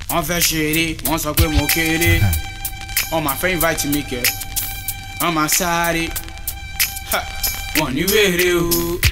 wọ́n fẹ́ ṣeré wọ́n sọ pé mo kéré wọ́n máa fẹ́ invite mi kẹ́ wọ́n máa sáré Ha! wọ́n ní wèrè o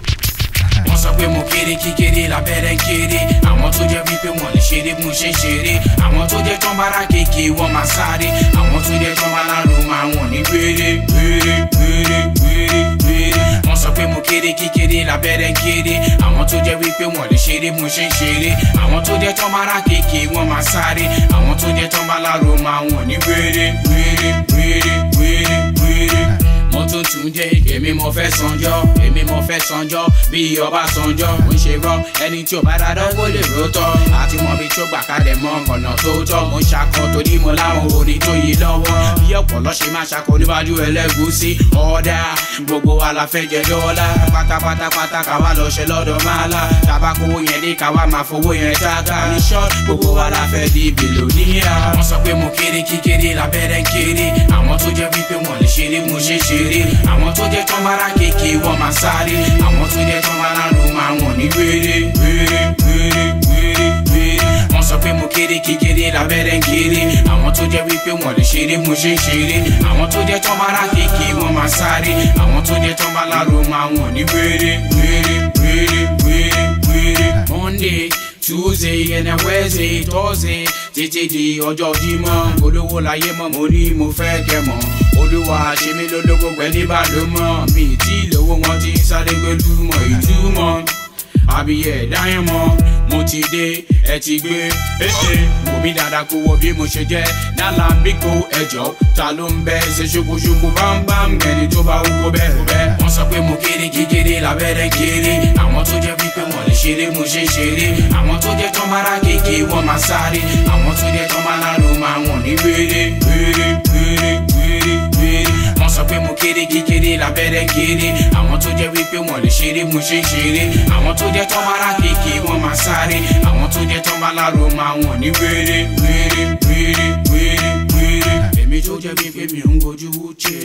wọ́n sọ pé mo kéré kíkéré lábẹ́rẹ́ kéré àwọn tó jẹ́ wípé wọ́n lè ṣeré bí mo ṣe ń ṣeré àwọn tó jẹ́ tán bára kéèké wọ́n máa sáré àwọn tó jẹ́ tán bá lárò máa wọ̀n ní wéré wéré wéré wéré wéré wọ́n sọ pé mo kéré kíkéré lábẹ́rẹ́ kéré àwọn tó jẹ́ wípé wọ́n lè ṣeré bí mo ṣe ń ṣeré àwọn tó jẹ́ tán bára kéèké wọ́n máa sáré àwọn tó jẹ́ tán bá lárò máa wọ̀n ní wéré wéré wéré wéré wéré mo tún tún jẹ èmi mo fẹ́ sanjọ́ èmi mo fẹ́ sanjọ́ bí ọba sanjọ́ mo ń ṣe rọ ẹni tí ò bá dáadọ́ kó lè rótọ́ àti mọ bí tó gbà kalẹ̀ mọ ọ̀nà tó tọ́ mo ń ṣakọ torí mo láwọn orin tó yí lọ́wọ́ bí ọ̀pọ̀lọ́ ṣe máa ṣakọ níwájú ẹlẹ́gúsí ọ̀dà gbogbo wa la fẹ́ jẹ dọ́là pátápátápátá káwa lọ ṣe lọ́dọ̀ máa la tabakowó yẹn dé káwa máa fowó yẹn tága ní ṣọ́ọ̀t gbogbo wa la fẹ́ di bìlóníà wọ́n sọ pé mo kéré kíkéré lábẹ́rẹ́ kéré àwọn tó jẹ́ wípé wọ́n lè ṣeré mo ṣe ṣeré àwọn tó jẹ́ tán bára kéèké wọ́n máa sáré àwọn tó jẹ́ tán bára ló máa wọ̀n ní wéré wéré wéré wéré wéré wọ́n sọ pé mo kéré kíkéré lábẹ́rẹ́ kéré àwọn tó jẹ́ wípé wọ́n lè ṣeré mo ṣe ṣeré àwọn tó jẹ́ tán bára kéèké wọ́n máa sáré àwọn tó jẹ́ tán bára ló máa wọ̀n ní wéré wéré wéré wéré wéré monday tuesday and then wednesday thursday títí di ọjọ́ jímọ̀ olówó láyé mọ̀ mo ní mo fẹ́ kẹ́ mọ̀ olúwa ṣe mí lólógbó pẹ̀lú ìbálòmọ̀ mi tí lówó wọn ti ń sáré pẹ̀lú mọ̀ ìtumọ̀ àbíyẹ dáyẹn mọ́ mo ti dé ẹ ti gbé ètè wò mí dáadáa kó wọ bí mo ṣe jẹ́ nálà bíkó ẹjọ́ ta ló ń bẹ ṣe ṣokòṣokò bámbám ẹni tó bá wúwo bẹ́ẹ̀ bẹ́ẹ̀ wọ́n sọ pé mo kéré kékeré lábẹ́rẹ́ kéré àwọn tó jẹ́ wípé wọ́n lè ṣeré mo ṣe ṣeré àwọn tó jẹ́ tán bára kéèké wọ́n máa sáré àwọn tó jẹ́ tán bá lárò máa wọ̀n ní wéré wéré wéré wéré wéré wọ́n sọ pé mo kéré kékeré lábẹ́rẹ́ kéré àwọn tó jẹ́ wípé wọ́n lè ṣeré mo ṣe ṣeré àwọn tó jẹ́ tán bára kéèké wọ́n máa sáré àwọn tó jẹ́ tán bá lárò máa wọ̀n ní wéré wéré wéré wéré wéré èmi tó jẹ́ wípé mi ń gojú wúche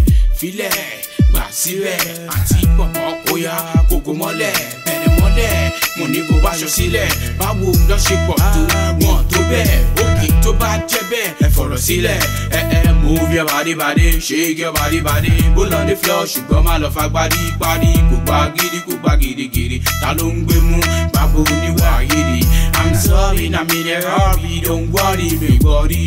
filẹ̀ gbà sílẹ̀ àti pọ̀pọ̀ kóyá kókó mọ́lẹ̀ bẹ̀rẹ̀ mọ́lẹ̀ mo ní kó báṣọ sílẹ̀ báwo lọ ṣe pọ̀ tó wọn tó bẹ́ẹ̀ òkè tó bá jẹ́ bẹ́ẹ̀ ẹ fọ̀rọ̀ sílẹ̀ ẹ ẹ move your body body shake your body body bó lọ dé floor ṣùgbọ́n má lọ fa gbadí parí kò gbá gidi kò gbá gidigidi ta ló ń gbé mú báwo níwà yìí i'm sorry na mi lè rọ́ọ̀bì don't worry mi gbọ́rí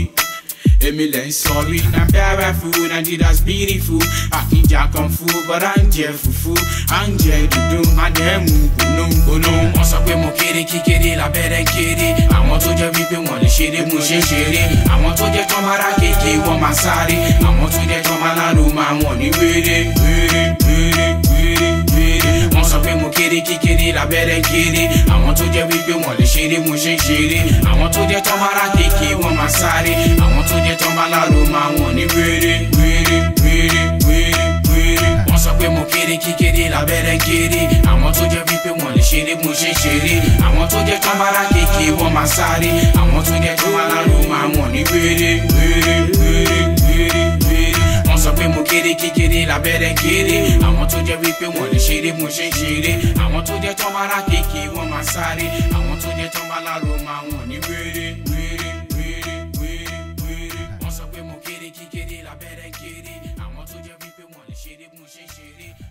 èmi lè ń sọrí na bẹ́rẹ̀ fún Nigeria's beautiful àkíjà kan fún bọ́dá ń jẹ fùfú à ń jẹ dùdú àdẹ́mú gbónúgbónú. wọ́n sọ pé mo kéré kíkéré lábẹ́rẹ́ kéré àwọn tó jẹ́ wípé wọ́n lè ṣeré mo ṣe ṣeré àwọn tó jẹ́ tán bára kéèké wọ́n máa sáré àwọn tó jẹ́ tán bá lárò máa wọ̀n ní wéré wéré wéré wéré wéré. wọ́n sọ pé mo kéré kíkéré lábẹ́rẹ́ kéré àwọn tó jẹ́ wípé wọ́n lè ṣeré mo ṣe ṣeré àwọn tó jẹ́ tán bára kéèké wọ́n máa sáré àwọn tó jẹ́ tán bá lárò máa wọ̀n ní wéré wéré wéré wéré wéré. wọ́n sọ pé mo kéré kíkéré lábẹ́rẹ́ kéré àwọn tó jẹ́ wípé wọ́n lè ṣeré mo ṣe ṣeré àwọn tó jẹ́ tán bára kéèké wọ́n máa sáré àwọn tó jẹ́ tán bá lárò máa wọ̀n ní wéré wéré wéré wéré wéré. wọ́n sọ pé mo kéré kíkéré lábẹ́rẹ́ kéré àwọn tó jẹ́ wípé wọ́n lè ṣeré mo ṣe ṣeré àwọn tó jẹ́ tán bára kéèké wọ́n máa sáré àwọn tó jẹ́ tán bá lárò máa wọ̀n ní wéré wéré wéré wéré wéré. wọ́n sọ pé mo kéré kíkéré lábẹ́rẹ́ kéré àwọn tó jẹ́ wípé wọ́n lè ṣeré mo ṣe ṣeré